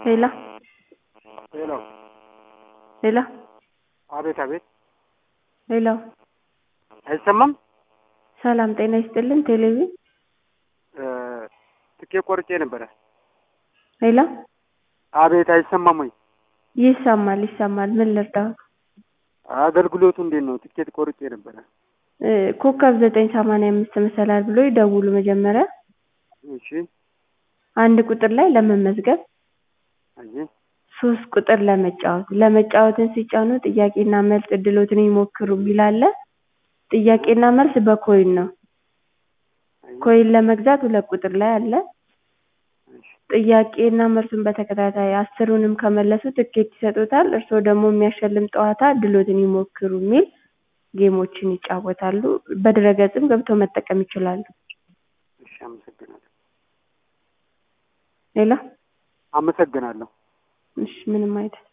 ሄሎ ሄሎ ሄሎ አቤት አቤት ሄሎ አይሰማም ሰላም ጤና ይስጥልን ቴሌቪዥን ትኬት ቆርጬ ነበረ ሄሎ አቤት አይሰማም ወይ ይሰማል ይሰማል ምን ልርዳዎት አገልግሎቱ እንዴት ነው ትኬት ቆርጬ ነበረ እ ኮከብ ዘጠኝ ሰማንያ አምስት መሰላል ብሎ ይደውሉ መጀመሪያ እሺ አንድ ቁጥር ላይ ለመመዝገብ አየህ ሶስት ቁጥር ለመጫወት ለመጫወትን ሲጫኑ ጥያቄና መልስ እድሎትን ይሞክሩ የሚል አለ ጥያቄና መልስ በኮይን ነው ኮይን ለመግዛት ሁለት ቁጥር ላይ አለ ጥያቄና መልሱን በተከታታይ አስሩንም ከመለሱ ትኬት ይሰጡታል እርስዎ ደግሞ የሚያሸልም ጨዋታ እድሎትን ይሞክሩ የሚል ጌሞችን ይጫወታሉ በድረ-ገጽም ገብተው መጠቀም ይችላሉ እሺ አመሰግናለሁ ሄሎ አመሰግናለሁ እሺ ምንም አይደል